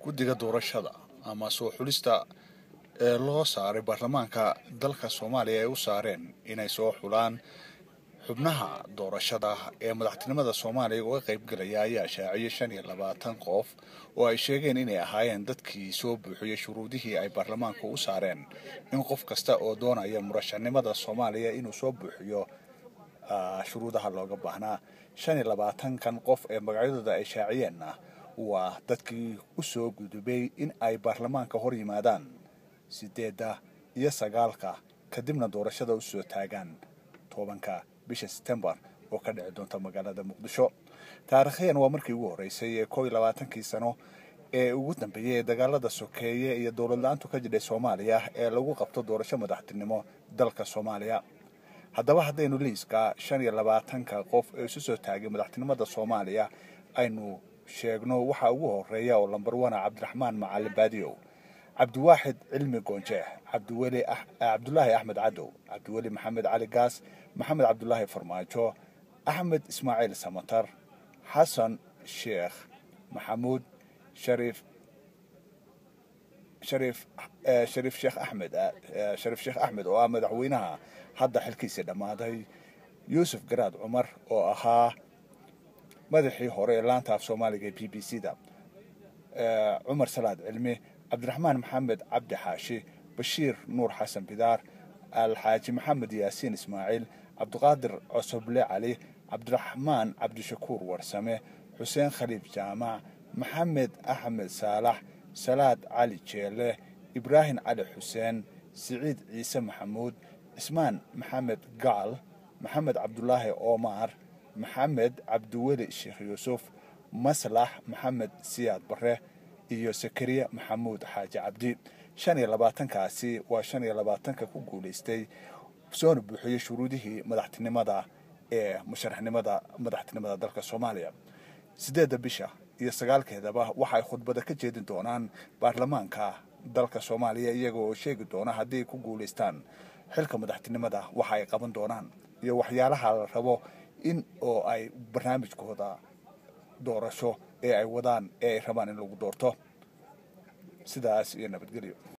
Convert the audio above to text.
guddiga doorashada ama soo xulista ee loo saaray baarlamaanka dalka soomaaliya ay u saareen inay soo xulaan xubnaha doorashada ee madaxtinimada soomaaliya uga qaybgalaya ayaa shaaciyay shan iyo labaatan qof oo ay sheegeen inay ahaayeen dadkii soo buuxiyey shuruudihii ay baarlamaanku u saareen in qof kasta oo doonaya murashanimada soomaaliya inuu soo buuxiyo shuruudaha looga baahnaa shan iyo labaatankan qof ee magacyadooda ay shaaciyeenna waa dadkii u soo gudubay in ay baarlamaanka hor yimaadaan sideedda iyo sagaalka kadibna doorashada usoo taagaan tobanka bisha setembar oo ka dhici doonta magaalada muqdisho taarikhyan waa markii ugu horreysay ee koo iyo labaatankii sano ee ugu dambeeyey ee dagaalada sokeeye iyo dowlad la-aantu ka jidhay soomaaliya ee lagu qabto doorasho madaxtinimo dalka soomaaliya haddaba haddaynu liiska shan iyo labaatanka qof ee isu soo taagay madaxtinimada soomaaliya aynu sheegno waxaa ugu horeeya oo lambar wana cabdiraxmaan macalin baadiyow cabdiwaaxid cilmi goonjeex cabdiweli cabdulaahi axmed cadow cabdiweli maxamed cali gaas maxamed cabdulaahi farmaajo axmed ismaaciil samatar xasan sheekh maxamuud shariif shariif shariif sheekh axmed shariif sheekh axmed oo ah madaxweynaha hadda xilkiisii dhammaaday yuusuf garaad cumar oo ahaa madaxii hore ee laanta af soomaaliga ee b b c da cumar salaad cilmi cabdiraxmaan maxamed cabdi xaashi bashiir nuur xasan bidaar alxaaji maxamed yaasiin ismaaciil cabdiqaadir cosoble cali cabdiraxmaan cabdishakuur warsame xuseen khaliif jaamac maxamed axmed saalax salaad cali jeele ibraahim cali xuseen siciid ciise maxamuud cismaan maxamed gacal maxamed cabdulaahi omar maxamed cabdiweli sheekh yuusuf maslax maxamed siyaad bare iyo sakariya maxamuud xaaji cabdi shan iyo labaatankaasi waa shan iyo labaatanka ku guulaystay soona buuxiyey shuruudihii madaxtinimada ee musharaxnimada madaxtinimada dalka soomaaliya sideedda bisha iyo sagaalkeedaba waxay khudbada ka jeedin doonaan baarlamaanka dalka soomaaliya iyaga oo sheegi doona haddii ay ku guulaystaan xilka madaxtinimada waxa ay qaban doonaan iyo waxyaalaha la rabo in oo ay barnaamijkooda doorasho ee ay wadaan ee ay rabaan in lagu doorto sidaas iyo nabadgelyo